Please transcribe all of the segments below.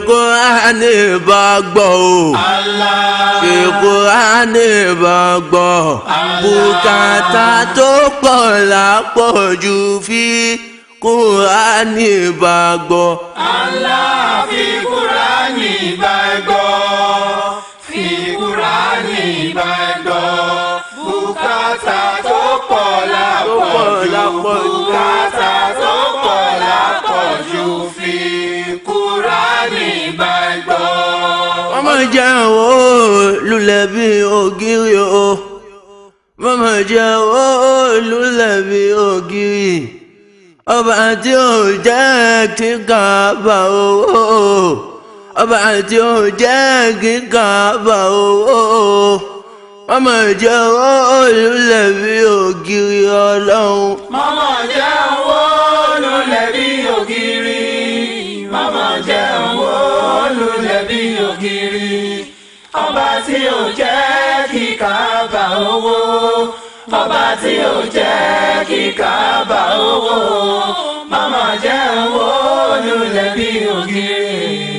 Kùránì bá gbọ́ o. Allah. Fi Kùránì bá gbọ́. Bùkátà tó pọ̀ lápọ̀jù fi Kùránì bá gbọ́. Allah fi Kùránì bá gbọ́. Fi Kùránì bá gbọ́. Bùkátà tó pọ̀ lápọ̀jù. Bùkátà tó pọ̀ lápọ̀jù. Fi Kùránì bá gbọ́. Mama jẹ́ o lulẹ̀ bí ògiri o. Mama jẹ́ o lulẹ̀ bí ògiri. Ọba tí ò jẹ́ kí kàbà owó. Ọba tí ò jẹ́ kí kàbà owó. Mama jẹ́ o lulẹ̀ bí ògiri ọlọ́run. Mama jẹ́ owó lulẹ̀ bí ògiri. Mama jẹ́ owó lulẹ̀ bí ògiri. Ọba tí ò jẹ́ kí Káàbà owó. Ọba tí ò jẹ́ kí Káàbà owó. Mama jẹ́ owó lulẹ̀ bí ògiri.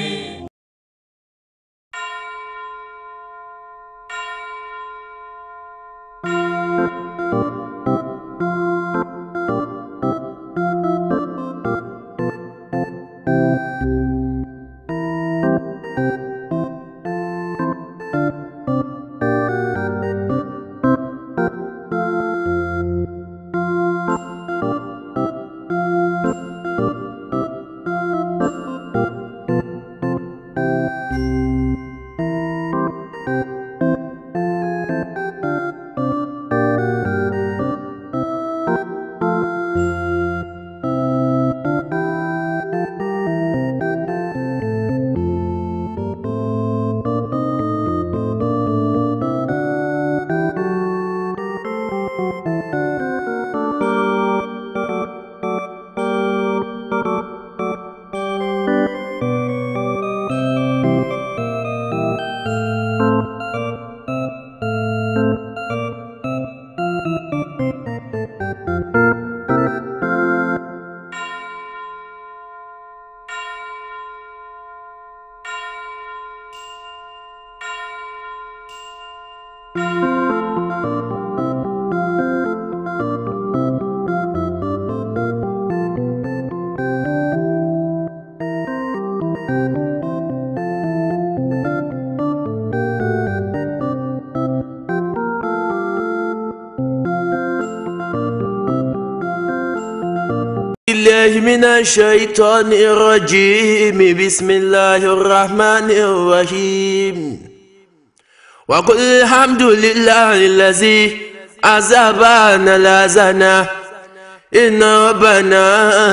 بالله من الشيطان الرجيم بسم الله الرحمن الرحيم وقل الحمد لله الذي عذبنا الأذى إن ربنا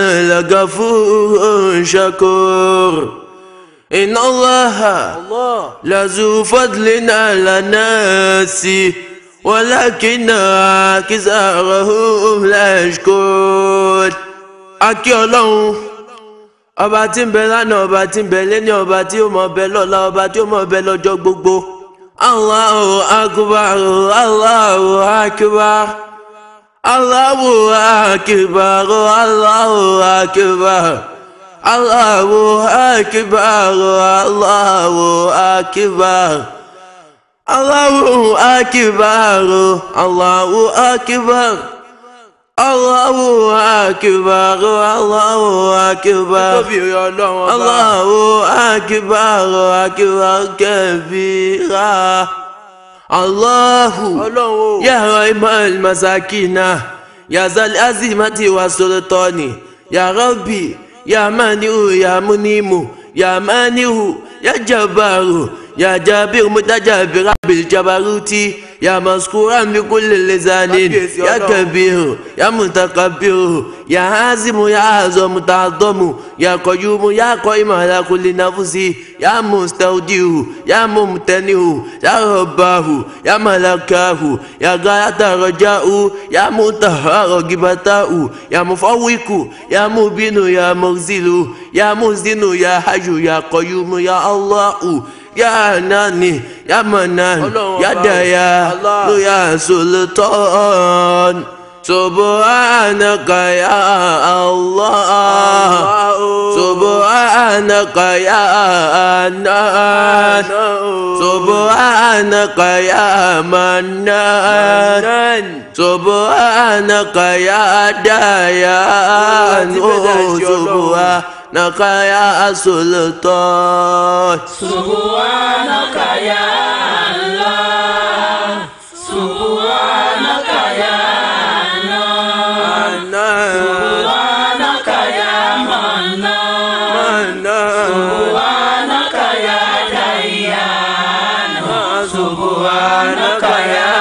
لغفور شكور إن الله لذو فضل على الناس ولكن أكثرهم لا يشكرون akí ọlọ́run ọba tí ń bẹ lánàá ọba tí ń bẹ lẹ́ni ọba tí ó mọ bẹ lọ́la ọba tí ó mọ bẹ lọ́jọ́ gbogbo. Allahu akbar Allahu akbar Allahu akbar Allahu akbar Allahu akbar Allahu akbar Allahu akbar Allahu akbar. Allahu akbar Allahu akbar Allahu akbar akbar kabira Allahu ya rahmal masakina ya zal azimati wa sultani ya rabbi ya maniu ya munimu ya maniu ya jabaru ya jabir mutajabir bil jabaruti يا مذكورا بكل لسان يا كبير يا متكبر يا عازم يا عظم تعظم يا قيوم يا قائم على كل نفس يا مستودع يا ممتنع يا رباه يا ملكاه يا غاية رجاء يا منتهى رغبته يا مفوق يا مبين يا مرزل يا مزن يا حي يا قيوم يا الله ya nani ya manan ya daya lo ya sultan سبحانك يا الله سبحانك يا نان سبحانك يا منان سبحانك يا ديان سبحانك يا سلطان Subhanaka ya Allah. Subhanaka ya Allah. Subhanaka ya Mannan. Subhanaka ya Dayyan. Subhanaka ya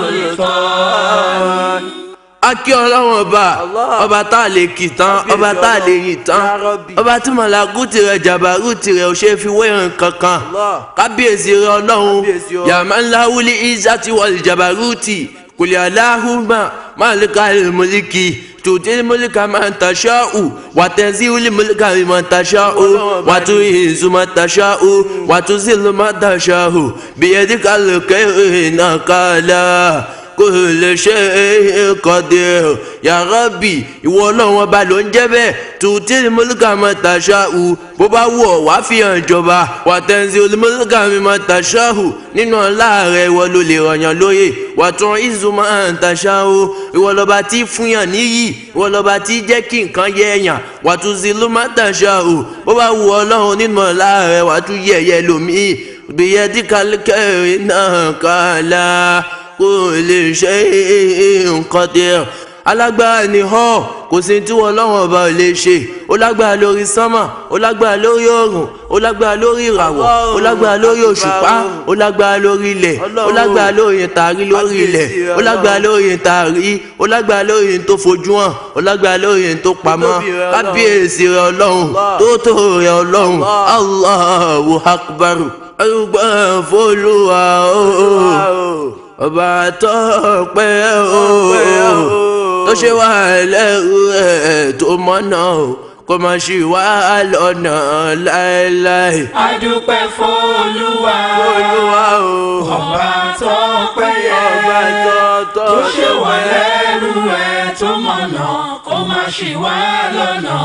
Sultan. akí ọlọ́wọ́n ọba ọba tá a lè kì tán ọba tá a lè yìn tán ọba tí mọ̀lákù tirẹ̀ jàbárù tirẹ̀ ò ṣe fi wéyàn kankan kábíyèsí rẹ ọlọ́run yàmá ńlá wúlí ìzàtí wọlé jàbárù tì kùlẹ̀ aláhùnmá máàlíkà ìmọ̀lìkì tùtí mọ̀lìkà máa ń tàṣà ù wàtẹ́sí wúlí mọ̀lìkà máa ń tàṣà ù wàtú ìzù máa tàṣà ù wàtú sílù máa tàṣà ù bìyẹ̀dìkà lókè ìnà kàlà kò lè ṣe kọ́dé ya Rabbi ìwọ ọlọ́run ọba ló ń jẹ́ bẹ́ẹ̀ tùtí mọ́lùkà mọ́ tàṣà hù bó bá wù ọ́ wàá fi hàn ìjọba wà tẹ̀sí olùmọ́lùkà mi mọ́ tàṣà hù nínú ọlá rẹ̀ ìwọ ló lè rọ̀yàn lóye wà tún ìzù mọ́ tàṣà hù ìwọ lọ́ba tí fúnyàn níyì ìwọ lọ́ba tí jẹ́ kí nǹkan yẹ ẹ̀yàn wà tún zìlú mọ́ tàṣà hù bó bá wù ọlọ́run nínú ọlá rẹ̀ wà tún yẹ̀yẹ́ lòmíì gbìyànjú kálíkẹ́ náà kálá kò lè ṣe nǹkan díẹ̀ alágbára ni họ kò sí tí wọn lọ́wọ́n ọba ò lè ṣe ó lágbára lórí sánmà ó lágbára lórí oòrùn ó lágbára lórí ìràwọ̀ ó lágbára lórí òṣùpá ó lágbára lórí ilẹ̀ ó lágbára lórí ìtàrí lórí ilẹ̀ ó lágbára lórí ìtàrí ó lágbára lórí tó fojú hàn ó lágbára lórí tó pamọ́ kábíyèsí rẹ ọlọ́run tó tó rẹ ọlọ́run Allahu akbar arúgbó fọlùwà ooo ọba tó pẹ́ o tó ṣe wá lẹ́rú ẹ̀ tó mọ́nà o kó má ṣì wá lọ́nà láéláé. adúpẹ́ f'Olúwa ọba tó péye ọba tó tó tó ṣe wà lẹ́rú ẹ̀ tó mọ̀nà kó má ṣì wá lọ́nà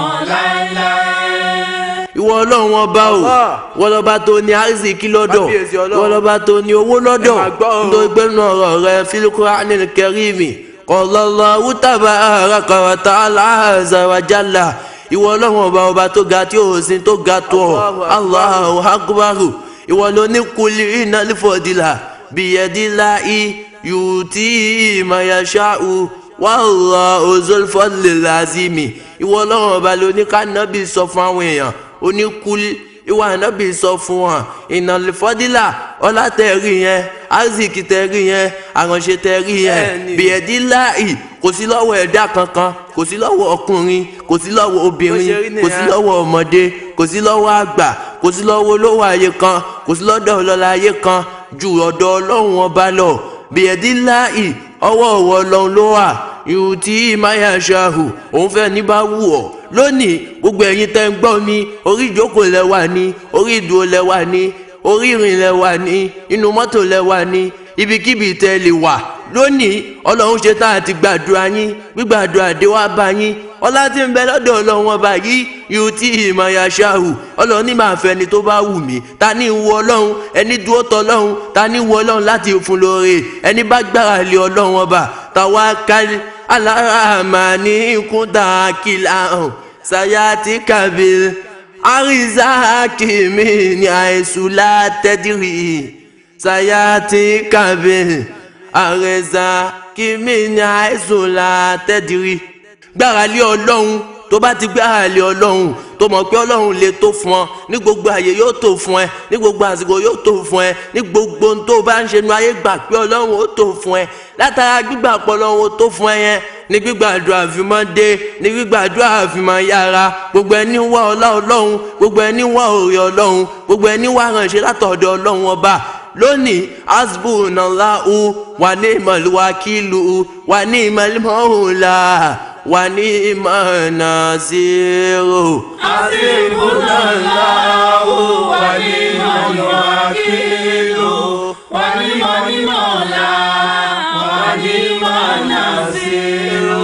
láéláé. ìwọ ọlọ́run ọba o wọ́n lọ́ba tó ní àrísìkí lọ́dọ̀ Kábíyèsí Ọlọ́run. wọ́n lọ́ba tó ní owó lọ́dọ̀ Ẹ máa gbọ́ o. nítorí pé nínú ọ̀rọ̀ rẹ fílíkùránì kẹrìmì Allahu tabaraka wa ta'ala azza wa jalla ìwọ ọlọ́run ọba ọba tó ga tí ó sin tó ga tó ọ Allahu akbaru ìwọ ló ní kulli innal fadila biyadillahi yuti ma yasha'u wallahu zul fadlil azimi ìwọ ọlọ́run ọba ló ní ká nábì sọ fún àwọn èèyàn oníkúlí ìwà ànábì sọ fún wọn ìnàlẹ́fọ́dílà ọlá tẹ̀rí yẹn aziki tẹ̀rí yẹn àránṣe tẹ̀rí yẹn Bẹ́ẹ̀ni. bìẹ́díláì kò sí lọ́wọ́ ẹ̀dá kankan kò sí lọ́wọ́ ọkùnrin kò sí lọ́wọ́ Bó ṣe rí obìnrin nìyẹn. kò sí lọ́wọ́ ọmọdé kò sí lọ́wọ́ àgbà kò sí lọ́wọ́ olówó ayé kan kò sí lọ́dọ̀ ọlọ́lá ayé kan ju ọ̀dọ̀ ọlọ́run ọba lọ bìẹ́díláì ọwọ́ ọwọ́ ọlọ́run ló wà ìhù tí maya ṣahu òun fẹ́ ní bá wù ọ́ lónìí gbogbo ẹ̀yin tẹ́ ń gbọ́ mi orí ìjókòó lẹ wà ní orí ìdúró lẹ wà ní orí ìrìn lẹ wà ní inú mọ́tò lẹ wà ní ibikíbi tẹ́ lè wà lónìí ọlọ́run ṣe tá àti gbàdúrà yín gbígbàdúrà dé wá bá yín ọlá tí ń bẹ lọ́dọ̀ ọlọ́run ọba yìí yóò tí ìmọ̀ya ṣáhù ọlọ́run ní màá fẹ́ ni tó bá wù mí ta ní ìwọ ọlọ́run ẹni dúró tọ ọlọ́run ta ní ìwọ ọlọ́run láti fún lóore ẹni bá gbára lé ọlọ́run ọba tawakkal ala rahmani kunta kilan sayati kabil arizaki min aisu la tadri sayati kabil arizaki min aisu la tadri gbára lé ọlọ́run tó bá ti gbára lé ọlọ́run tó mọ̀ pé ọlọ́run lè tó fún ọ ní gbogbo àyè yóò tó fún ẹ ní gbogbo àsìkò yóò tó fún ẹ ní gbogbo ohun tó bá ń ṣe nu ayé gbà pé ọlọ́run ó tó fún ẹ látara gbígbà pọ̀ ọlọ́run ó tó fún ẹ yẹn ní gbígbàdúrà àfimọ́ dé ní gbígbàdúrà àfimọ́ yára gbogbo ẹni wá ọlá ọlọ́run gbogbo ẹni wá òrè ọlọ́run gbogbo ẹni wá ránṣẹ́ látọ̀dọ̀ ọlọ́run ọba lónìí asbunallahu wà ní ìmọ̀lúwakílù wà ní ìmọ̀lúmọ̀ọ́hùnlá wà ní ìmọ̀nàzírò. Hasbunallahu wa ni'mal wakilu wa ni'mal mawla wa ni'man nasiru.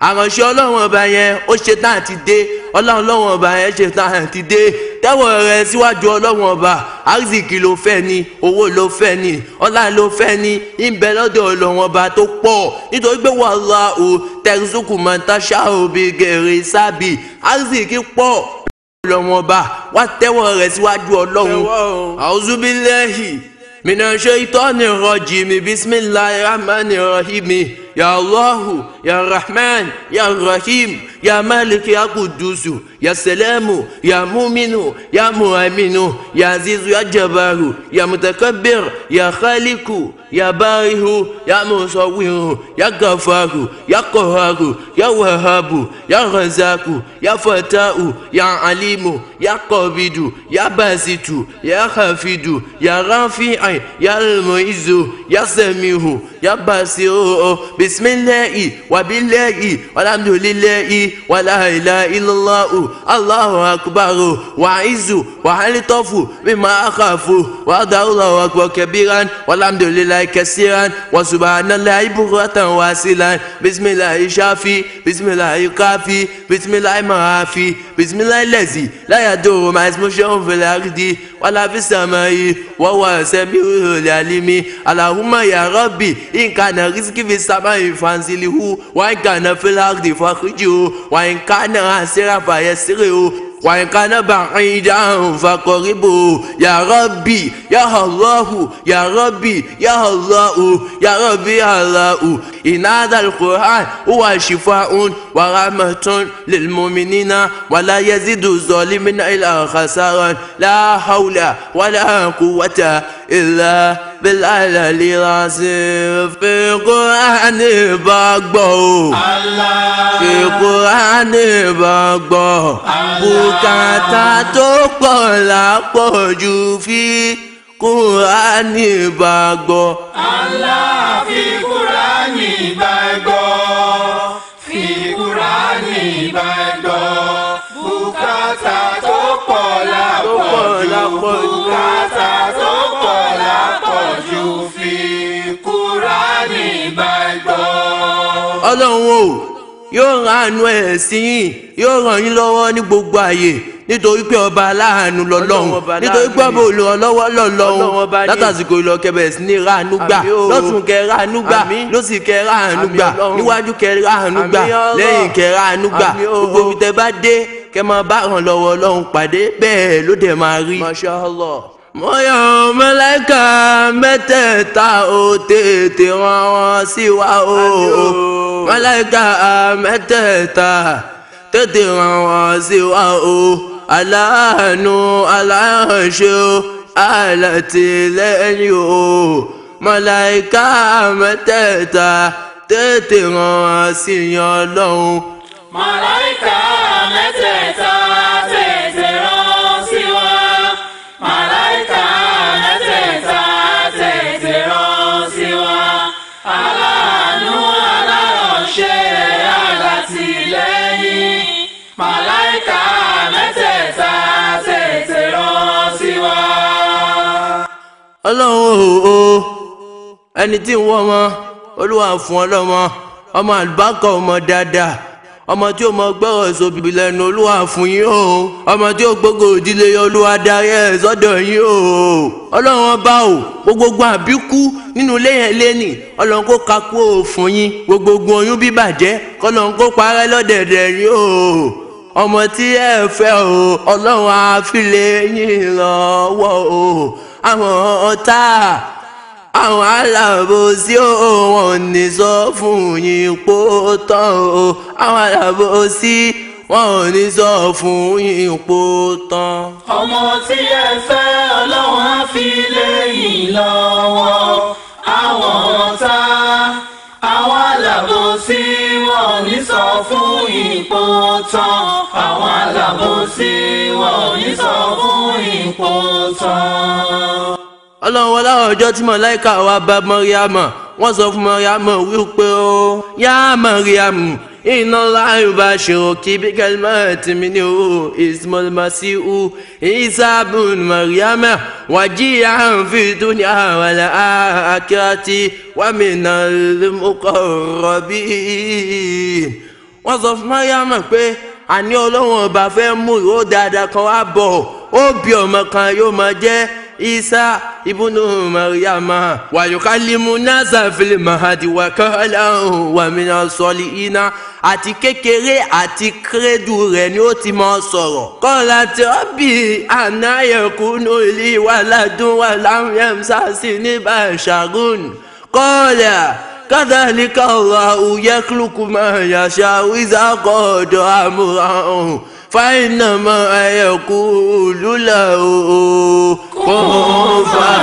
àránṣẹ́ ọlọ́run ọba yẹn ó ṣe tán àti dé ọlọ́run ọlọ́run ọba yẹn ṣe tán àti dé tẹ́wọ̀ rẹ síwájú ọlọ́run ọba arzikì ló fẹ́ ni owó ló fẹ́ ni ọlá ló fẹ́ ni ìbẹ̀ lọ́dọ̀ ọlọ́run ọba tó pọ̀ nítorí pé wallahu tẹ̀sùkù mọ̀tàṣà òbí gẹ̀rẹ́ sábì arzikì pọ̀ ọlọ́run ọba wá tẹ́wọ̀ rẹ síwájú ọlọ́run a'udhu billahi minash shaitani rajim bismillahir rahmanir rahim ya allahu ya rahman ya rahim ya malik ya kudusu ya salamu ya muminu ya muaminu ya azizu ya jabaru ya mutakabbir ya khaliku ya barihu ya musawiru ya gafaru ya qaharu ya wahabu ya razaku ya fatau ya alimu ya qabidu ya basitu ya hafidu ya rafi'i ya almuizu ya samihu ya basiru bismillahi wa billahi walhamdulillahi wala ilaha illallah allahu akbar wa izu wa alitofu mimma akhafu wa dawla akbar kabiran walhamdulillahi kasiran wa subhanallahi bukratan wasilan bismillahi shafi bismillahi kafi bismillahi maafi bismillahi lazi la yadurru ma ismu shay'un fil ardi wala fis samai wa huwa samiul alimi allahumma ya rabbi in kana rizqi fis samai fanzilihu wa in kana fil ardi fakhrijuhu wa in kana asira fayassirhu وإن كان بعيدا فقربه يا ربي يا الله يا ربي يا الله يا ربي يا الله إن هذا القرآن هو شفاء ورحمة للمؤمنين ولا يزيد الظالمين إلا خسارا لا حول ولا قوة إلا بالعلي العظيم في القرآن بقبو Allah. في القرآن بقبو bùkátà tó pọ̀ lápọ̀jù fi kúránì bá gbọ́. Allah fi Kúránì gbàgbọ́. Fi Kúránì gbàgbọ́. Bùkátà tó pọ̀ lápọ̀jù. lápọ̀jù. Bùkátà tó pọ̀ lápọ̀jù. Fi Kúránì gbàgbọ́. ọlọ́run o yóò rán àánú ẹ̀ sí yín yóò ràn yín lọ́wọ́ ní gbogbo àyè nítorí pé ọba aláàánú lọ́lọ́run Ọlọ́run ọba nítorí pé ọba aláàánú olùrànlọ́wọ́ Ọlọ́run ọba lọ́lọ́run ní. látàsìkò ìlọkẹbẹ̀ sí ní ráàánú gbà Àmín o. lọ́tún kẹ ráàánú gbà Àmín. lọ́sì kẹ ráàánú Àmín gbà Ọlọ́run. níwájú kẹ ráàánú gbà Àmín Ọlọ́run. lẹ́yìn kẹ ráàánú gbà Àmín o. gbogbo ibi tẹ bá dé kẹ máa bá ràn lọ́wọ́ ọlọ́run pàdé bẹ́ẹ̀ ló dẹ̀ máa rí. Masha Allah. mọ̀yọ́ mẹ́lẹ́kà mẹ́tẹ̀ẹ̀ta ó tètè rán wọn sí wa o mẹ́lẹ́kà mẹ́tẹ̀ẹ̀ta tètè rán wọn sí wa o aláàánú aláàánṣe o alátìlẹ́yìn o mẹ́lẹ́kà mẹ́tẹ̀ẹ̀ta tètè rán wọn sí yan lọ́hùn. Màláìkà mẹ́tẹ̀ẹ̀ta tètè rán sí wa. Màláìkà mẹ́tẹ̀ẹ̀ta tètè rán sí wa. Aláàánú aláránṣẹ́ alátìlẹ́yìn. Màláìkà mẹ́tẹ̀ẹ̀ta tètè rán sí wa. ọlọ́run o o ẹni tí ń wọ́ ọmọ olúwa fún ọlọ́mọ ọmọ àlùbákà ọmọ dáadáa ọmọ tí ó mọ gbọ́rọ̀ sóbìbì lẹ́nu olúwa fún yín o ọmọ tí ó gbógo ìdílé yín, olúwa darí ẹ̀ sọ́dọ̀ yín o ọlọ́run ọba o gbogbogbò àbíkú nínú ilé yẹn lẹ́nì ọlọ́run kó kakú o fún yín gbogbogbò oyún bíbàjẹ́ kọ́lọ́run kó parẹ́ lọ́dẹ̀dẹ̀ yín o ọmọ tí ẹ fẹ́ o ọlọ́run á fi lé yín lọ́wọ́ o àwọn ọ̀tá àwọn alábòsí o wọn ò ní sọ fún yín pó tán o àwọn alábòsí wọn ò ní sọ fún yín pó tán. ọmọ tí ẹ fẹ́ ọlọ́run á fi lẹ́yìn lọ́wọ́ àwọn ọ̀tá àwọn alábòsí wọn ò ní sọ fún ipò tán àwọn alábòsí wọn ò ní sọ fún ipò tán. ọlọ́run wọlé ọjọ́ tí mọ̀láìka wa bá mọ́ríàmọ̀ wọ́n sọ fún mọ́ríàmọ̀ wípé ó yá mọ́ríàmù iná láàyò bá ṣòro kí bí kẹlẹ́mọ̀ tí mi ní o ismail masihu isabun mọ́ríàmọ̀ wàjí àǹfi dúnìá wàlẹ̀ àkíyàtì wàmínà lẹ́mọ́kọ̀ rọ̀bì wọ́n sọ fún mariam pé àní ọlọ́run ọba fẹ́ mú ìró dáadáa kan wá bọ̀ ó bí ọmọ kan yóò máa jẹ́ isa ibùnú mariama wàyùkálímù nasa fìlì mahadi wàkàlà wàmínà sọlì iná àti kékeré àti kérédù rẹ̀ ni ó ti máa sọ̀rọ̀. kọ́lá tí ó bí ànáyẹ̀kúnú ilé wàládùn wàlámùyẹ̀mùsàsì ní bàṣàgùn kọ́lá. كذلك الله يخلق ما يشاء إذا قضى أمرا فإنما يقول له كن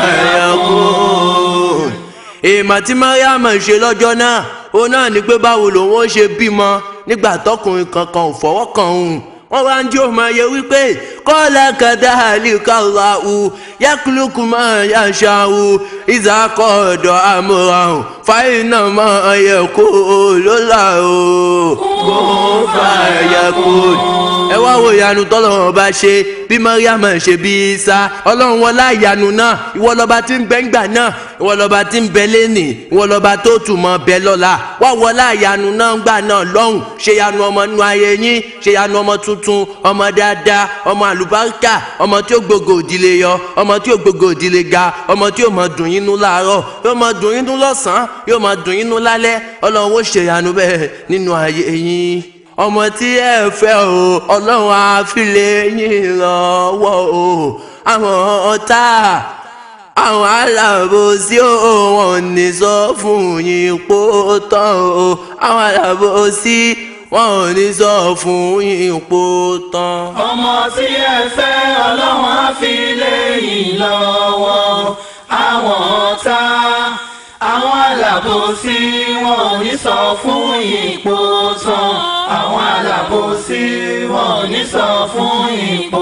فيكون èèmọ̀ tí mariam ṣe lọ́jọ́ náà ó náà ní pé báwo lòun ó ṣe bímọ nígbà tọkùnrin kankan ò fọwọ́ kàn òun wọ́n wá ń jí òun máa yẹ wípé kọ́lá kàdá àlìkàlà ù yàkùlùkù máa yàṣà ù ìzàkọ̀ ọ̀dọ̀ àmúràn fàyínà máa yẹ kó lọ́la o kó fàyà kó. ẹ wá wo ìyanu tọ́lọ́run bá ṣe bí mariam ṣe bí isa ọlọ́run wọlá ìyanu náà ìwọ lọ́ba tí ń bẹ ńgbà náà ìwọ lọ́ba tí ń bẹ lẹ́nì ìwọ lọ́ba tó tù mọ́ bẹ lọ́la wá wọlá ìyanu náà ńgbà náà lọ́hùn ṣe ìyanu ọmọ nú ayé yín ṣe ìyanu ọmọ tuntun ọmọ dáadáa ọmọ àlùbáríkà ọmọ tí ó gbogbo òdìlé yọ ọmọ tí ó gbogbo òdìlé ga ọmọ tí ó mọ dùn yín nú láàárọ̀ yóò mọ dùn yín nú lọ́sàn-án yóò mọ dùn yín nú lálẹ́ ọlọ́run ó ṣe ìyanu bẹ́ẹ̀ nínú ayé yín ọmọ tí ẹ fẹ́ o ọlọ́run á fi lé yín lọ́wọ́ o àwọn ọ̀tá àwọn alábòsí ò wọ́n ní sọ fún yín pó tán o àwọn alábòsí wọn ò ní sọ fún yín pó tán. ọmọ tí ẹ fẹ́ ọlọ́run á fi lé yín lọ́wọ́ àwọn ọ̀tá àwọn alábòsí wọn ò ní sọ fún ipò tán àwọn alábòsí wọn ò ní sọ fún ipò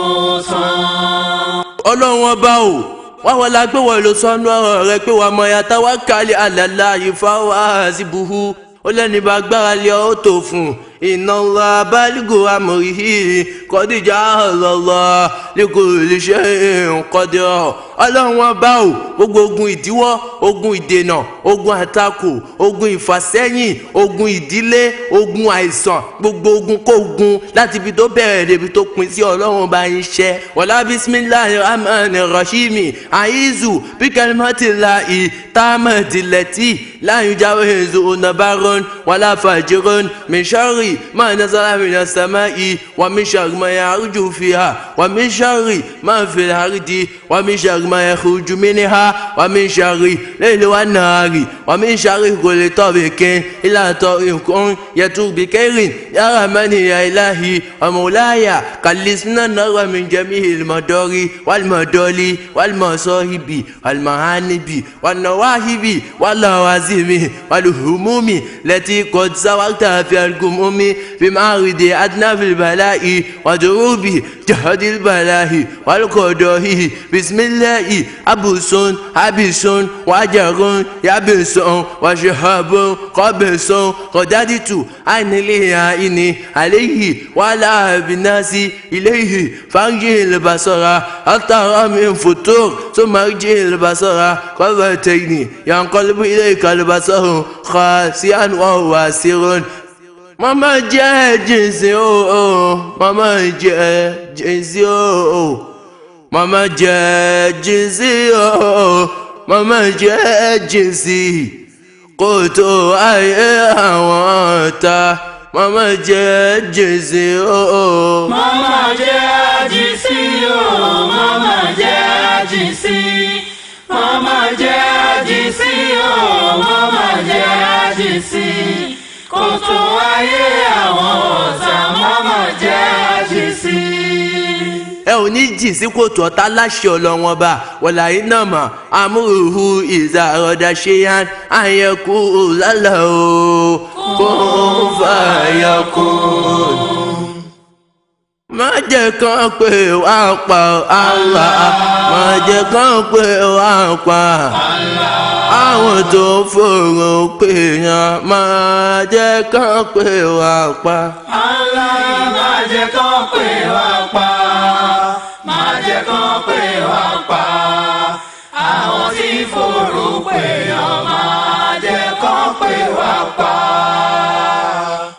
tán. ọlọ́run ọba o wá wọlé agbéwọ̀ ló sọnù ọ̀rọ̀ rẹ pé wàá mọ yàtọ̀ wá kálí àlàlà ìfáwọ́ àzìbùhù ó lẹ́ni bá gbára lé ọ́ tó fún un iná ńlá abálígò amòrìhì kọ́díjà ọ̀lọ́lọ́ lẹ́kọ iléeṣẹ́ nkọ́dé ọ̀ ọlọ́run wọn bá o gbogbo ogun ìdíwọ́ ogun ìdènà ogun àtakò ogun ìfàsẹ́yìn ogun ìdílé ogun àìsàn gbogbo ogun kógun láti ibi tó bẹ̀rẹ̀ débi tó pin sí ọlọ́run bá yín ṣẹ́ wọlá bisimilahi rahman rahimi aizu bikalimatilahi tamadileti láyé jáwé ezo onabaron wàlá fàjẹrọn mẹsàrì ما نزل من السماء ومن شر ما يعرج فيها ومن شر ما في الأرض ومن شر ما يخرج منها ومن شر الليل والنهار ومن شر كل طريق إلى طريق يتوب بخير يا رحمن يا إلهي ومولاي كلسنا النار من جميع المدار والمدول والمصائب والمهانب والنواهب واللوازم والهموم التي قد سوقت في الجموم بمعرض أدنى في البلاء ودروب جهد البلاء والقضاء بسم الله أبوس أبس وجر يبس وشهاب قبس قدرت أن لي عليه ولا بالناس إليه فارجع البصر أطر من فتور ثم ارجع البصر قرتين ينقلب إليك البصر خاسئا وهو سر mama jẹ jìnsì o mama jẹ jìnsì o mama jẹ jìnsì o mama jẹ jìnsì kò tó ayé àwọn ọ̀tá mama jẹ jìnsì o. mama jẹ́ àjíṣí o mama jẹ́ àjíṣí mama jẹ́ àjíṣí o mama jẹ́ àjíṣí kò tó ayé àwọn ọ̀tá mama jẹ́ àjíṣí. ẹ ò ní jì sí kòtò ọ̀tá láṣẹ ọlọ́wọ́n bá wọ̀là iná mọ̀ amúhùhù ìzà ọ̀dà ṣéyàn àyẹ̀kú lálẹ́ o kó fàyà kó. má jẹ́ kán pé wá pa Allah má jẹ́ kán pé wá pa àwọn tó fòrò pé yàn má jẹ́ kán pé wá pa. Allah má jẹ́ kán pè wá pa má jẹ́ kán pè wá pa àwọn tí fòrò pè ọ́ má jẹ́ kán pè wá pa. má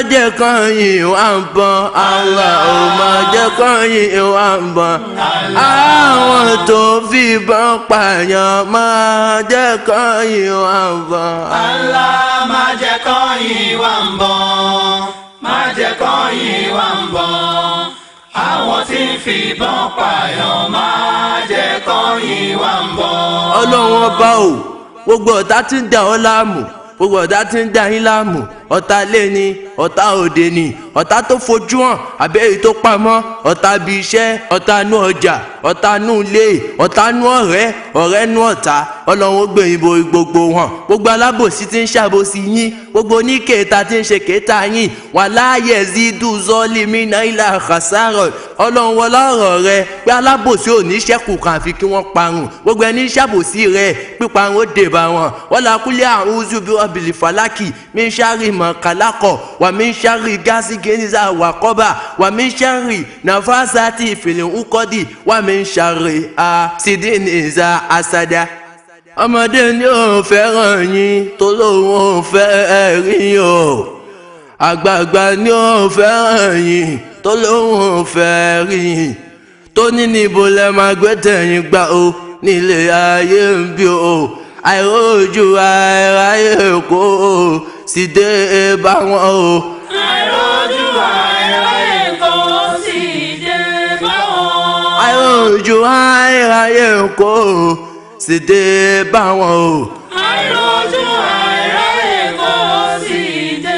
jẹ́ kan yìí wá ń bọ́n Allah ò má jẹ́ kan yìí wá ń bọ́n àwọn tó fi bọ́n pààyàn má jẹ́ kan yìí wá ń bọ́n. Allah má jẹ́ kọ́yìn wá ń bọ̀ má jẹ́ kọ́yìn wá ń bọ̀ àwọn tí ń fìbọn pààyàn má jẹ́ kọ́yìn wá ń bọ̀. ọlọ́run ọba o gbogbo ọ̀tá tí ń dà ọ́ láàmú gbogbo ọ̀tá tí ń dà yín láàmú ọ̀tá ilé ni ọ̀tá òde ni ọ̀tá tó fojú hàn àbẹ́ èyí tó pamọ́ ọ̀tá ibi iṣẹ́ ọ̀tá inú ọjà ọ̀tá inú ilé ọ̀tá inú ọ̀rẹ́ ọ̀rẹ́ inú ọ̀tá ọlọ́run ó gbé yín borí gbogbo wọn gbogbo alábòsí tí ń ṣàbòsí yín gbogbo oníkèéta tí ń ṣe kéétà yín wà láàyè zidu zọ́ọ̀lì mina ilà àkàsàrọ̀ ọlọ́run wọlé ọ̀rọ̀ rẹ pé alábòsí ò ní ṣẹ́kù kan àfi kí wọ́n parun gbogbo ẹni ṣàbòsí rẹ píparun ó dé bá wọn wọ́n la kúlẹ̀ àrùn uzu bí wọ́n bìlì fàlákì mí ń ṣàrì mọ̀ kálákọ̀ wà mí ń ṣàrì gáàsì gẹ́nìzà wà kọ́bà wà mí ń ṣàrì nàfàṣà tí ìfìlẹ̀ ń kọ́dì wà mí ń ṣàrì àṣìdínìzà àṣàdá ọmọdé ni ò fẹ́ràn yín tó lóun ò fẹ́ rí o àgbààgbà ni ò fẹ́ràn yín tó lóun ò fẹ́ rí yín tó ní níbo lẹ máa gbé tẹ̀yìn gbà o nílé ayé ń bí o àìrójú àìráyè kó o sì dé bá wọn o. àìrójú àìráyè kò sí dé báwọn. àìrójú àìráyè kó o sì dé bá wọn o. àìrójú àìráyè kò sí dé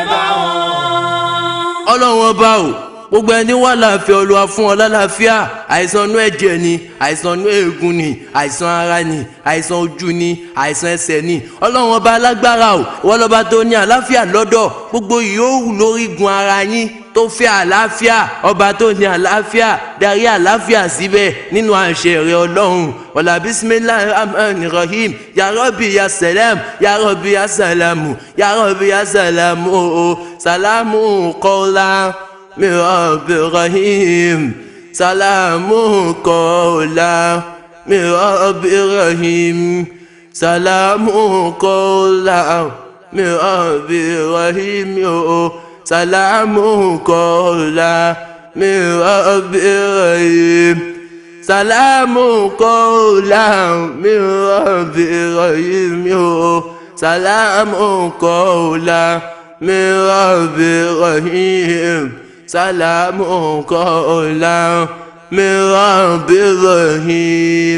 báwọn. ọlọ́run ọba o gbogbo ẹni wà láàfin olúwa fún ọ lálàáfíà àìsàn inú ẹ̀jẹ̀ ni àìsàn inú eegun ni àìsàn ara ni àìsàn ojú ni àìsàn ẹsẹ̀ ni ọlọ́run ọba alágbára o ìwọ lọ́ba tó ní àlàáfíà lọ́dọ̀ gbogbo yòówù lórígun ara yín tó fẹ́ àlàáfíà ọba tó ní àlàáfíà darí àlàáfíà síbẹ̀ nínú àṣẹ rẹ ọlọ́run wàlá bisimilahi rahman rahim ya rabbi ya salam ya rabbi ya salamu ya rabbi ya salamu o salamu qawla min rabbi rahim salamu qawla min rabbi rahim salamu qawla min rabbi rahim o salamu qawla min rabbi rahim salamu qawlan min rabbi rahim o salamu qawlan min rabbi rahim salamu qawlan min rabbi rahim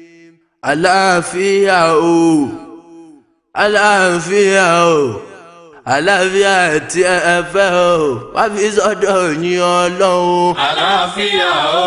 àlàáfíà o àlàáfíà o àlàáfíà tí ẹ fẹ́ o wá fi sọ́dọ̀ yín ọlọ́run. àlàáfíà o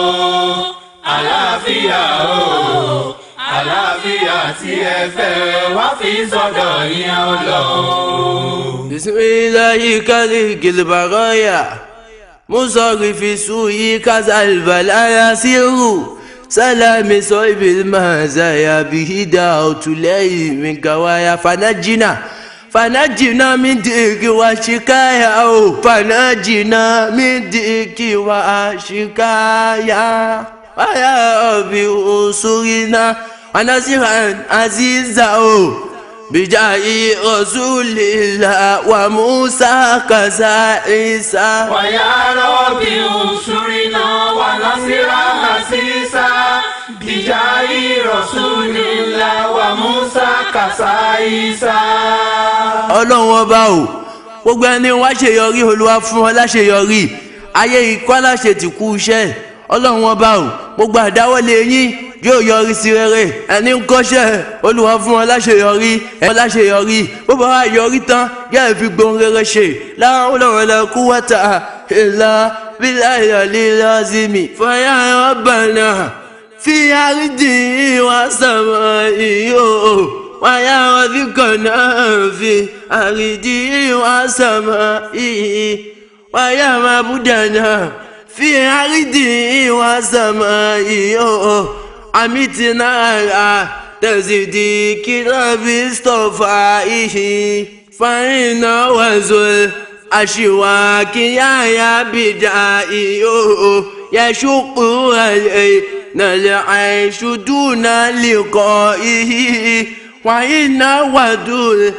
àlàáfíà o àlàáfíà tí ẹ fẹ́ wá fi sọ́dọ̀ yín ọlọ́run. bisimilayi kali gilbaraya musorifi suyi kazalbalaya siru salami soibil mazaya bihida otulẹyi mingawaya fanajina fanajina min digi wa shikaya o fanajina min digi wa shikaya waya obi usurina wanasiran aziza o bijayi rasulillah wa musa kasa isa. wàyà rọ́bì òṣùrìnà wà lásìrà àṣìṣà bìjà ìrọ̀sùnìlà wà musa kàṣáìṣà. ọlọ́run ọba o gbogbo ẹni wá ṣèyọrí olúwa fún ọ láṣeyọrí ayé ikọ́ láṣẹ ti kú iṣẹ́ ọlọ́run ọba o gbogbo àdáwọ́lé yín yóò yọrí sí rere ẹni ń kọ́ṣẹ́ olúwa fún ọ láṣeyọrí ẹ láṣeyọrí bó bá wà yọrí tán yá ẹ fi gbohun rere ṣe láwọn olóòrùn lẹ kú wọ́tà ìlà bíláyà lílọ́sìmì fọyà ọ̀bànà fi àrídì wá sàmà ìyó wáyà ọdínkànnà fi àrídì wá sàmà ìyí wáyà màbúdànà fi àrídì wá sàmà ìyó àmìtìnà àrà tẹ̀sídì kìlọ̀bì stọ̀fà ìhì fàyínà wàzọ̀l àṣìwà kìyàyà bìdà ìyó yẹ̀ṣùkú àlẹ́ nàlẹ́ àìṣùdúnà lẹ́kọ̀ọ́ ìhì وإن ودود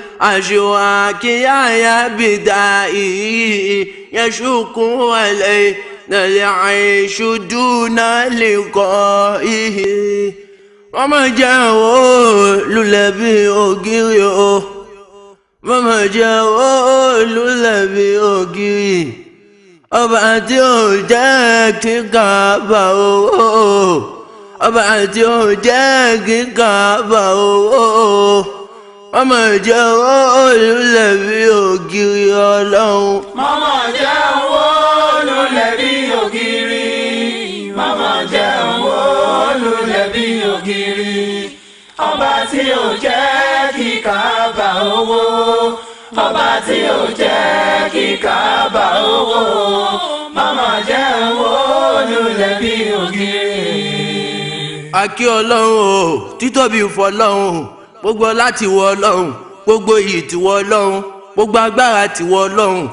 أشواكي بدائي يشك علينا العيش دون لقائه وما جاءوا للبي أجري وما جاءوا للبي أجري ọba tí ò jẹ́ kíkà bá owó ọba tí ò jẹ́ kíkà bá owó ọmọ ìjọ olùlẹ̀bí ògiri ọlọ́run. mama jẹ́ owó lulẹ̀ bí ògiri mama jẹ́ owó lulẹ̀ bí ògiri ọba tí ò jẹ́ kíkà bá owó ọba tí ò jẹ́ kíkà bá owó mama jẹ́ owó lulẹ̀ bí ògiri. akí ọlọ́run o títóbi fọlọ́run gbogbo láti wọ ọlọ́run gbogbo iyì tiwọ ọlọ́run gbogbo agbára tiwọ ọlọ́run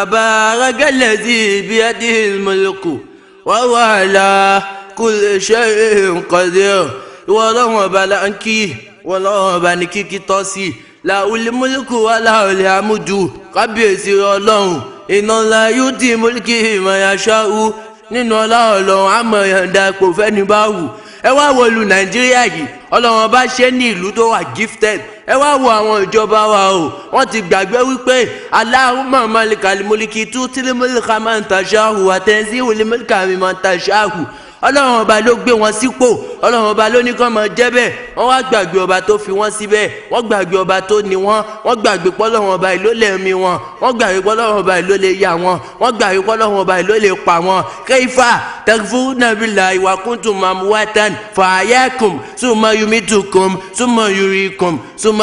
tabarakal biyadihil mulku wa huwa ala kulli shay'in qadir ìwọ ọlọ́run ọba là ń kí ìwọ ọlọ́run ọba ní kíkí tọ́ sí làwùlí múlùkù wà láwùlí àmúdù kábíyèsí ọlọ́run iná ńlá yóò di múlùkì ìmọ̀yàṣáwù nínú ọlá ọlọ́run àmọ̀ yọ̀ǹda ipò fẹ́ni bá wù ẹ wá wo lu nàìjíríà yìí ọlọ́run ọba ṣe ní ìlú tó wà gifted ẹ wá wo àwọn ìjọba wa o wọ́n ti gbàgbé wípé Allahumma malikal mulki tutil mulka man tasha'u wa tanzi'ul mulka mimman tasha'u ọlọ́run ọba ló gbé wọn sípò ọlọ́run ọba ló ní kán máa jẹ́ bẹ́ẹ̀ wọ́n wá gbàgbé ọba tó fi wọ́n síbẹ̀ wọ́n gbàgbé ọba tó ní wọn wọ́n gbàgbé pọ́lọ́run ọba yìí ló lè mí wọn wọ́n gbàgbé pọ́lọ́run ọba yìí ló lè yà wọn wọ́n gbàgbé pọ́lọ́run ọba yìí ló lè pa wọn. kayfa takfuruna billahi wa kuntum amwatan fa'ahyakum summa yumitukum summa yuriikum summa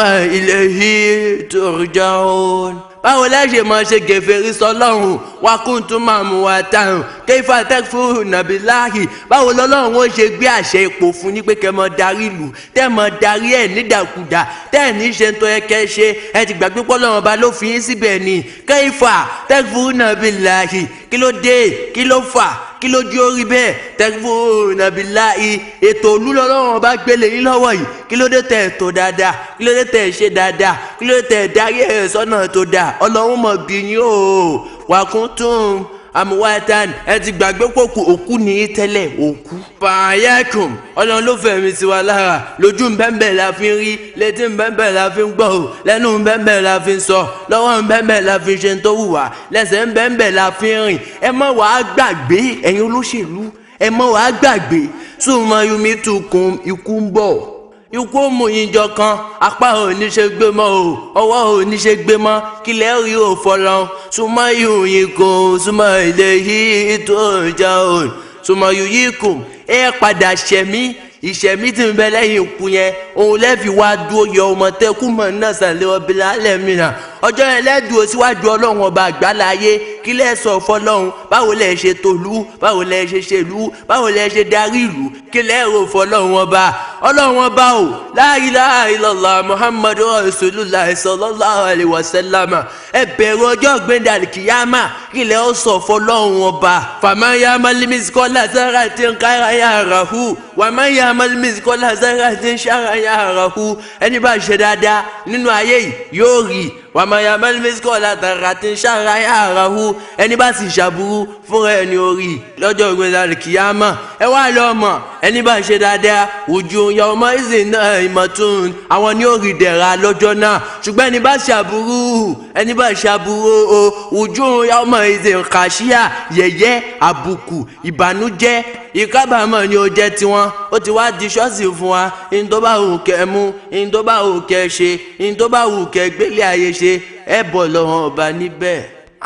ilayhi turja'un báwo lẹ ṣe máa ṣe gèfèrí sọ́lọ́run wa kuntum máa mú wa tán kayfa takfuruna billahi báwo lọ́lọ́run ó ṣe gbé àṣẹ ipò fún ní pé kẹ́ mọ darí ìlú tẹ́ mọ darí ẹ̀ nídàkudà tẹ́ ẹ̀ ní ṣe tó yẹ kẹ́ ṣe ẹ ti gbàgbé pọ́lọ́run ọba ló fi yín síbẹ̀ ni kayfa takfuruna billahi kí ló dé kí ló fà kí ló jí orí bẹ́ẹ̀ takfuruna billahi ètò olúlọ́lọ́run ọba gbélé yín lọ́wọ́ yìí kí ló dé tẹ̀ tó dáadáa kí ló dé tẹ̀ ṣe dáadáa kí ló dé tẹ̀ darí ẹ̀ sọ́nà tó dáa ọlọ́run mọ̀ bí yín o wà kún tún amuwatan ẹ ti gbàgbé pòkù òkú ní í tẹ́lẹ̀ òkú. pààyàkùn ọlọ́run ló fẹ̀mí sí wa lára lójú bẹ́ẹ̀bẹ́ẹ̀ la fi ń rí létí bẹ́ẹ̀bẹ́ẹ̀ la fi ń gbọ́ ò lẹ́nu bẹ́ẹ̀bẹ́ẹ̀ la fi ń sọ lọ́wọ́ bẹ́ẹ̀bẹ́ẹ̀ la fi ń ṣe tó wù wá lẹ́sẹ̀ bẹ́ẹ̀bẹ́ẹ̀ la fi ń rìn ẹ má wàá gbàgbé ẹ̀yin olóṣèlú ẹ má wàá gbàgbé sùnmọ́ yomi tukùn ikú ń bọ̀ ikú mú ìjọ kan apá ò ní ṣe gbé mọ́ o ọwọ́ ò ní ṣe gbé mọ́ kílẹ̀ rí ò fọlọ́ súnmọ́ ìhòyìn kò súnmọ́ ilé yìí tó jà ò súnmọ́ yìí kù ẹ padà ṣẹ̀mí ìṣẹ̀mí tí ń bẹ lẹ́yìn ikú yẹn òun lẹ́fi wá dúró yọ ọmọ tẹ́kù mọ̀ náà sàlẹ̀ ọbẹ̀ lálẹ́ mìíràn ọjọ́ yẹn lẹ́dùn síwájú ọlọ́run ọba àgbáláyé kí lẹ́ sọ fọlọ́run báwo lẹ́ ṣe tòlú báwo lẹ́ ṣe ṣèlú báwo lẹ́ ṣe darí ìlú kí lẹ́ rò fọlọ́run ọba ọlọ́run ọba o la ilaha illallah muhammadu rasulullah sallallahu alaihi wasallam ẹ bẹ̀rù ọjọ́ gbẹ̀dẹ̀ àlìkìyàmà kí lẹ́ ó sọ fọlọ́run ọba fàmáyà malimisikola sara ti ń kára yàrá hu wàmáyà malimisikola sara ti ń ṣàrà yàrá hu ẹni bá ṣe dáadáa nínú ayé yìí yóò rí wàmáyà mẹlẹmẹsíkọ látara tí ń ṣàráyà àràhù ẹni bá sì ṣàbùrú fúnra ẹni orí lọ́jọ́ ìgbésẹ̀ kìyàmà ẹ wá lọ mọ̀ ẹni bá ṣe dáadáa ojú ya ọmọ ìsìn náà ìmọ̀tún àwọn ní orí dẹ̀ra lọ́jọ́ náà ṣùgbọ́n ẹni bá ṣàbùrú ẹni bá ṣàbùrú o ojú ya ọmọ ìsìn kàṣíà yẹ̀yẹ́ àbùkù ìbànújẹ́ ìkábàámọ̀ ni ó jẹ́ tiwọn ó ti wá di ṣọ́ọ̀ṣì fún wa ní tó bá wù kẹ́ mú ní tó bá wù kẹ́ ṣe ní tó bá wù kẹ́ gbélé ayé ṣe ẹ bọ̀ lọ́wọ́ ọba níbẹ̀.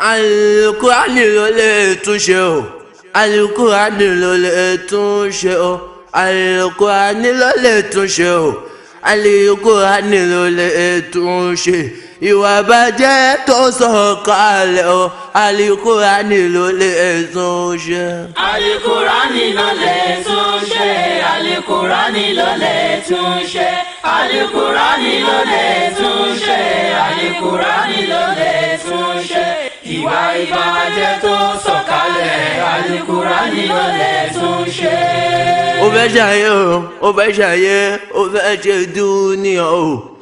Al-Qur'ani ló lè túnṣe o Al-Qur'ani ló lè túnṣe o Al-Qur'ani ló lè túnṣe o Al-Qur'ani ló lè túnṣe ìwà bàjẹ́ tó sọ̀kalẹ̀ o Al-Qur'ani ló lè túnṣe. Al-Qur'ani ló lè túnṣe Al-Qur'ani ló lè túnṣe Al-Qur'ani ló lè túnṣe Al-Qur'ani ló lè túnṣe ìwà ìbàjẹ́ tó sọ̀kalẹ̀ Al-Qur'ani ló lè túnṣe. ó fẹ́ ṣàyẹ̀ o ó fẹ́ ṣàyẹ̀ ó fẹ́ ṣe dúníà o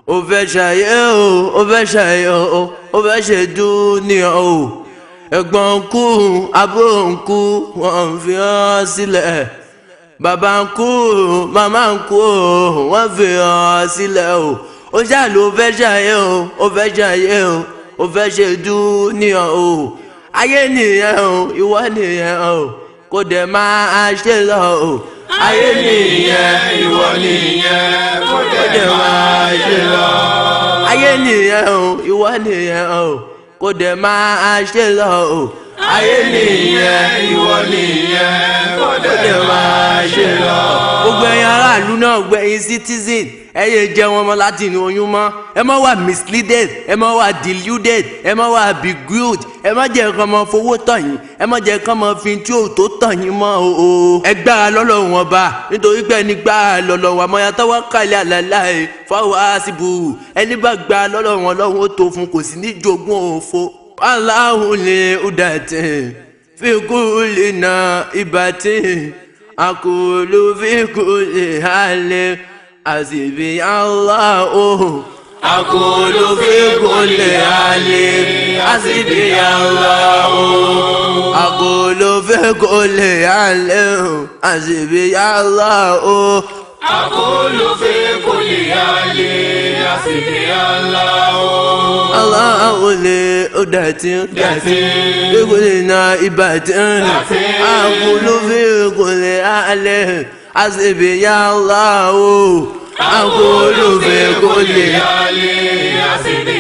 ó fẹ́ ṣàyẹ̀ o ó fẹ́ ṣàyẹ̀ o ó fẹ́ ṣe dúnìá o ẹ̀gbọ́n ń kú àbúrò ń kú wọ́n fi hàn sílẹ̀ bàbá ń kú màmá ń kú wọ́n fi hàn sílẹ̀ o ó ṣàlù ó fẹ́ ṣàyẹ̀ o ó fẹ́ ṣàyẹ̀ o ó fẹ́ ṣe dúnìá o ayé nìyẹn o ìwọ nìyẹn o kò dẹ̀ máa ṣe lọ o ayé nìyẹn ìwọ nìyẹn kó dẹ̀ máa ṣe lọ. ayé nìyẹn o ìwọ nìyẹn o kò dẹ̀ máa ṣe lọ o ayé nìyẹn ìwọ nìyẹn kó dẹ̀ máa ṣe lọ. gbogbo ẹ̀yin aráàlú náà gbẹ̀yìn citizen ẹ yé jẹ́ wọn mọ́ láti inú oyún mọ́ ẹ má wà misleaded ẹ má wà deluded ẹ má wà beguiled ẹ má jẹ́ kán mọ́ fowó tàn yín ẹ má jẹ́ kán mọ́ fi tí ò tó tàn yín mọ́ o o. ẹ gbára lọ́lọ́ wọn bá nítorí pé ẹni gbára lọ́lọ́ wọn àmọ́ yàtọ̀ wá kàlẹ́ àlàlá ẹ fáwọn àṣìbù ẹni bá gbára lọ́lọ́ wọn lọ́wọ́ ó tó fún kò sí ní jogún òfo. aláhùn lè udàtẹ̀ fi kú lè na ìbàtẹ̀ àkùlù fi kú lè halẹ̀ àṣìbí aláhùn. àkùlù fi kú lè halẹ̀ àṣìbí aláhùn. àkùlù fi kú lè halẹ̀ àṣìbí aláhùn. àkùlù fi kú lè halẹ̀ àṣìbí aláhùn. aláhùn lè udàtẹ̀ Dàtí. fi kú lè na ìbàtẹ̀ Dàtí. àkùlù fi kú lè halẹ̀ àṣìbí aláhùn. àkùlù fi kú lè halẹ̀ àṣìbí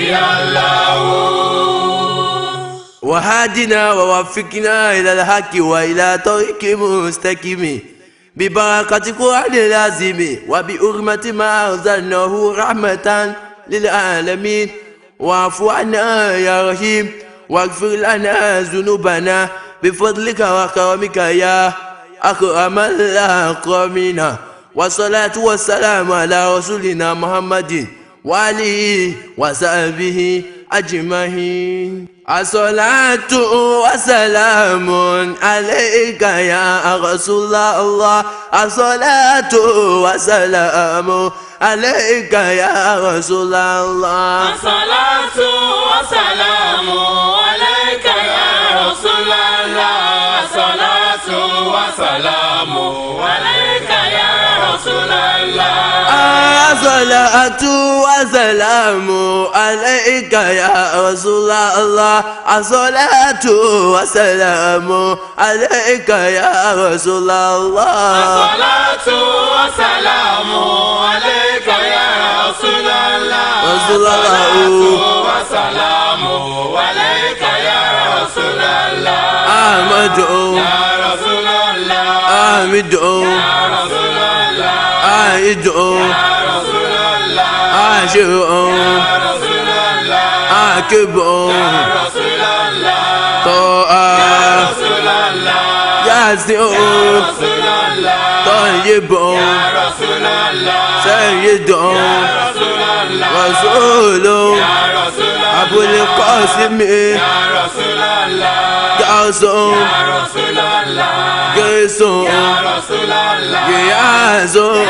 aláhùn. وهادنا ووفقنا إلى الحق وإلى طريق مستقيم ببركة القرآن اللازم وبحرمة ما أنزلناه رحمة للعالمين واعف عنا يا رحيم واغفر لنا ذنوبنا بفضلك وكرمك يا أكرم الأكرمين والصلاة والسلام على رسولنا محمد وآله وصحبه أجمعين الصلاة والسلام عليك يا رسول الله الصلاة والسلام عليك يا رسول الله الصلاة والسلام عليك يا رسول الله الصلاة والسلام عليك يا رسول الله الصلاة والسلام عليك يا رسول الله الصلاة والسلام عليك يا رسول الله الصلاة والسلام عليك يا رسول الله رسول الله. الصلاة والسلام عليك يا رسول الله أحمد يا رسول الله أحمد يا رسول الله أعيد يا رسول الله أعشر يا رسول الله أعكب يا رسول الله طاعة رسول الله ياسر رسول الله طيب يا رسول الله سيد رسول الله رسول يا رسول الله أبو القاسم يا رسول الله قاسم يا رسول الله قيسم يا رسول الله ياسم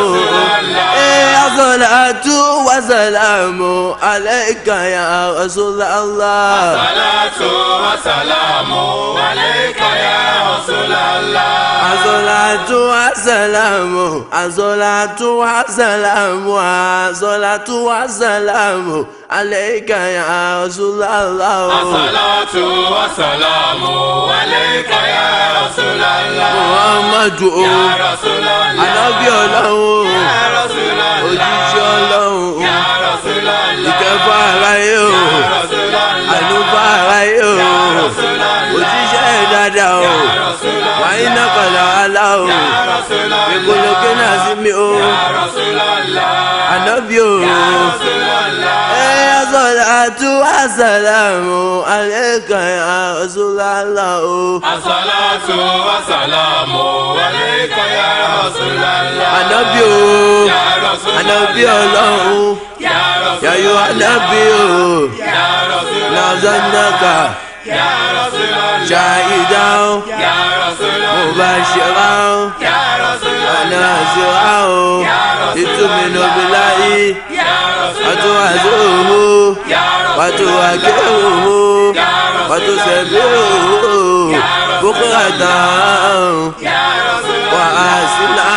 يا صلاة وسلام عليك يا رسول الله صلاة وسلام عليك يا رسول الله الصلاة والسلام الصلاة والسلام الصلاة والسلام عليك يا رسول الله الصلاة والسلام عليك يا رسول الله محمد يا رسول الله Ànábì Ọlọ́run يا رسول الله òjíṣẹ́ Ọlọ́run يا رسول الله ìkẹfà aráyé o يا رسول الله àlùfà aráyé o يا رسول الله òjíṣẹ́ dáadáa o يا رسول الله wàá iná kọ̀lá alá o يا رسول الله ìkòlókè náà sí mi o يا رسول الله ànábì o. يا رسول الله يا صلاة والسلام عليك يا رسول الله الصلاة والسلام عليك يا رسول الله ànábì o يا رسول ànábì الله ọlọ́run يا رسول yàyò ànábì o يا رسول الله nàzánàkà يا رسول الله ṣàìdá o يا رسول الله mubashira o يا رسول الله nàzíra o يا رسول ìtumínú الله bíláyì يا wàtò àzó wàtò àgé wàtò sẹ̀bí boko haram wà á sílá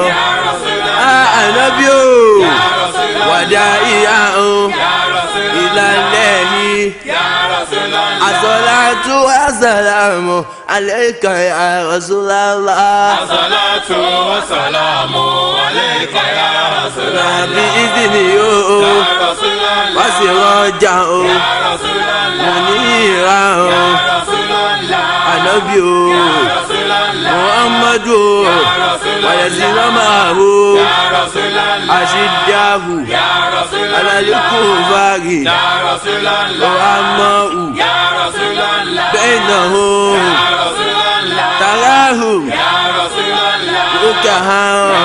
ànábì o wàdà ìyá ìlànà yìí. الصلاة والسلام عليك يا رسول الله الصلاة والسلام عليك يا رسول الله بإذنه يا رسول الله وسراجا يا رسول الله منيرا يا رسول الله النبي يا رسول الله محمد رسول ويزيد معه يا رسول الله أشده يا رسول على الله الكفار يا رسول الله وأمه يا رسول الله بينهم يا رسول الله تراهم يا رسول الله ركعا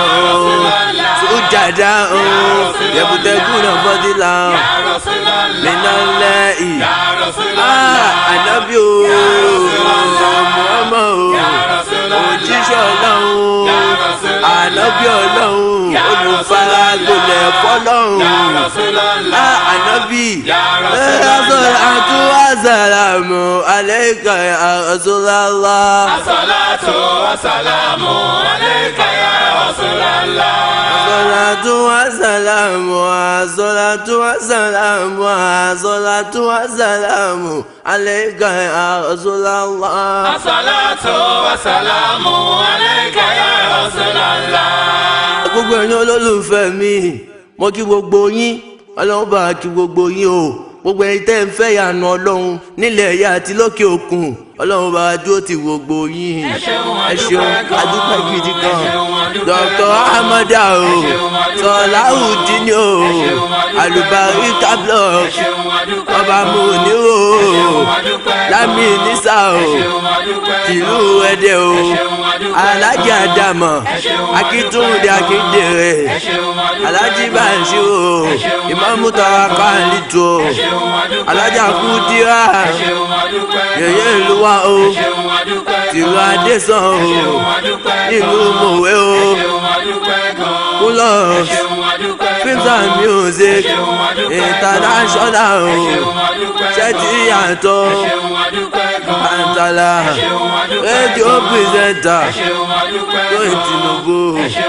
سجدا يبتغون فضلا يا رسول الله من الله يا رسول Ah, الله ànábì o Muhammad o يا رسول الله òjíṣẹ́ ọlọ́run ànábì ọlọ́run olùfaragbolẹ̀ fọlọ́run يا رسول الله Ah, ànábì يا رسول ẹ̀rọ àtúwà sàlámù àlẹ́kà Rasulullah. الصلاة والسلام عليك يا رسول الله Salatu wa salamu wa salatu wa salamu wa salatu wa salamu alayka ya Rasulallah. الصلاة والسلام عليك يا رسول الله Gbogbo ẹ̀yin olólùfẹ́ mi, mo kí gbogbo yín, ọlọ́run bá kí gbogbo yín o. Gbogbo ẹ̀yin tẹ́ ń fẹ́ ìyànà ọlọ́run nílẹ̀ ẹ̀yà àti lókè òkun. Ọlọ́run bá dúró ti gbogbo yín. Ẹ ṣeun, adúpẹ́ gidi gan. Dr. Ahmada o, Sọláhùdín o, Àlùbáríkà blog, Ọba Múnirò o, Lámì Nísà o, Tìlú Ẹdẹ o, Alájà Àdàmọ̀, Akíntúndé Akíndèrè, Alájì Bàṣí o, Ìmáàmù Tàwákà Lítò o, Alájà Kúdírà, Yèyé Ìlúwa o, Tìlú Adésàn o, Ìlú Mòwe o, Kúlọ̀ films and music international o ṣẹ́tì yàtọ̀ àǹtàlà rédíò pírẹsẹ̀ntà tó ìtìnúbù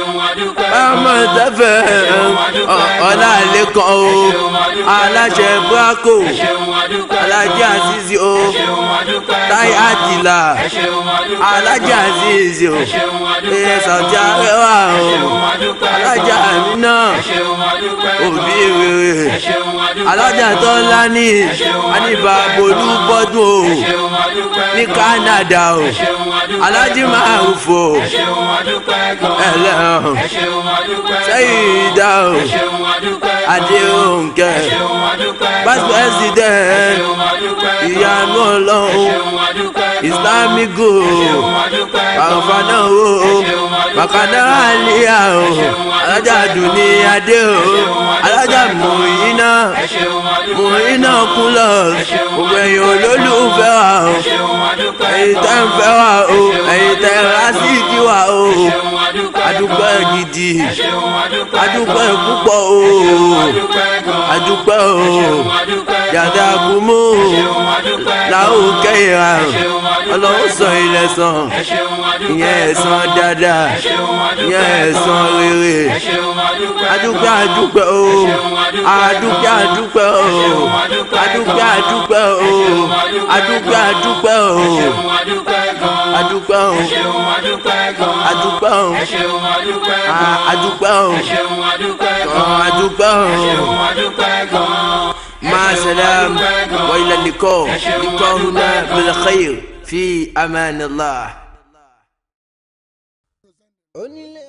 ọmọ ìtẹ́fẹ̀ ọ̀làlẹ́kan o aláṣẹ braco alájẹ àzízi o táyà àdìlà alájẹ àzízi o ẹ̀ẹ́sàtì arẹwà o alájà àmínà òbí rere alájà tó ńlá ní àníbà bolú bọ́dún o ní Canada o alájí máa ń fò ẹlẹ́hàn sẹ́yìn ìdá o adéhùnkẹ́ vice president ìyanu ọlọ́run islamic goal àǹfààní o bàkàdá àlíyà o alájà dùnní adé o alájà mùyínà mùyínà kúlọ̀ gbogbo ẹ̀yin olólùfẹ́ wa o ẹ̀yin tẹ́ ń fẹ́ wa o ẹ̀yin tẹ́ rásìkì wa o adúpẹ́ gidi adúpẹ́ púpọ̀ o adúpẹ́ o yàtọ̀ àgùnmó làwọn kẹ́yìnrà ọlọ́run sọ ilẹ̀ sàn ìyẹn ẹ̀sán dáadáa ìyẹn ẹ̀sán rere adúpẹ́ adúpẹ́ o adúpẹ́ adúpẹ́ o adúpẹ́ adúpẹ́ o adúpẹ́ adúpẹ́ o adúpẹ́ o adúpẹ́ o adúpẹ́ o adúpẹ́ o. مع السلام وإلى اللقاء لقاء هنا بالخير في أمان الله.